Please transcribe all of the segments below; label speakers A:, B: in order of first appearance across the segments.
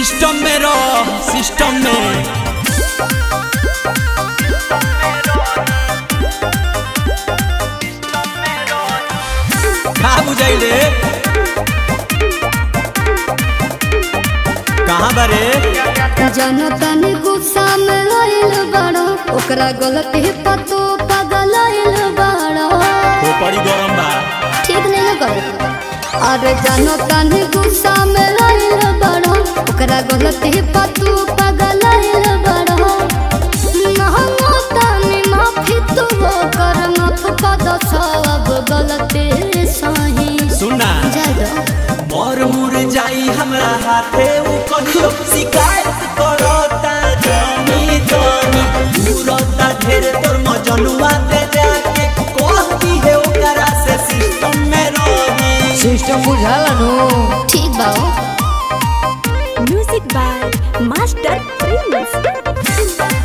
A: System में रह system में का बुझाई रे कहाँ बारे
B: जनतन गुस्सा में आइल बड़ा ओकरा गलती पर तू पागल आइल बड़ा
A: वो पड़ी गरम बा
B: ठीक नहीं है कर अरे जनतन गुस्सा में आइल बड़ा ओकरा गलती पर तू पागल आइल बड़ा महंगा तनी माफी तू कर माफ कर दो सब गलती सही
A: सुना
B: जादो
A: मोर मुर जाई हमरा हाथे उ कहियो शिकायत करता जानी जानी पूरता ढेर तोर मजनुआ दे जाके कहती है ओकरा से सिस्टम में रही
C: सिस्टम बुझाला नु
B: ठीक बाओ
D: Music by Master Prince.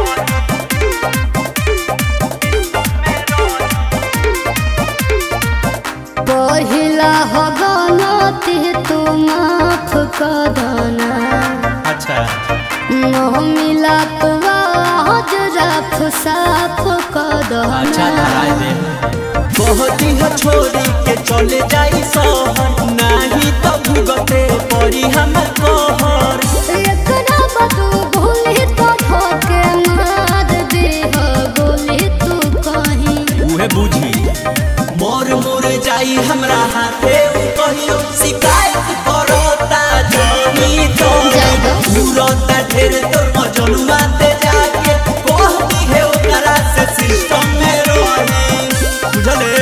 B: पहिला हो गलती तू माफ कर देना
A: अच्छा
B: न मिला तो आज रफ साफ कर
A: अच्छा
B: देना
A: धराए दे कहती है छोरी के चले जाई शहर नहीं तो भुगते पड़ी हमर कहर
B: एकरा बदू भूली तो धोके मार दे हो गोली तू कहीं
A: उहे बुझी मोर मोर जाई हमरा हाथे उ कहियो शिकायत करता जानी तो
B: जाएगा।
A: पूरता ढेर तोर मजनुआ दे जाके कहती है ओकरा से सिस्टम में रही बुझले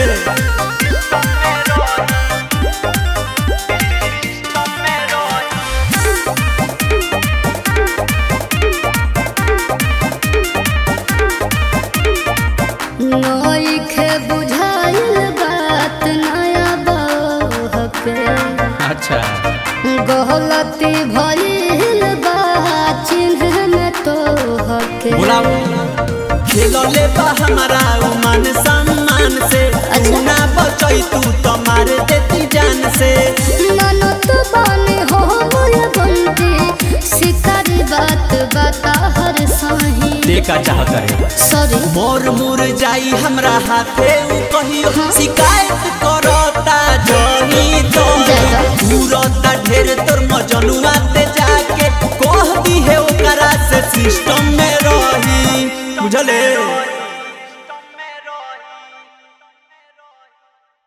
B: नई के बुझाइल बात नया बहके
A: अच्छा
B: गलती भइल बा चिन्ह में तो हके
A: बुलाओ खेलले बा हमारा उ मान सम्मान से
B: अच्छा।
A: ना बचई तू तो मार देती जान से
B: ननद बने हो मोर बंदी शिकारी बात बता हर सही
A: देखा चाह करे
B: सॉरी
A: मोर मुर जाई हमरा हाथे उ कहियो
B: हाँ।
A: शिकायत करता जानी तो
B: जाएगा।
A: पूरता ढेर तोर मजनुआ ते जाके कहती है ओकरा से सिस्टम में रही बुझले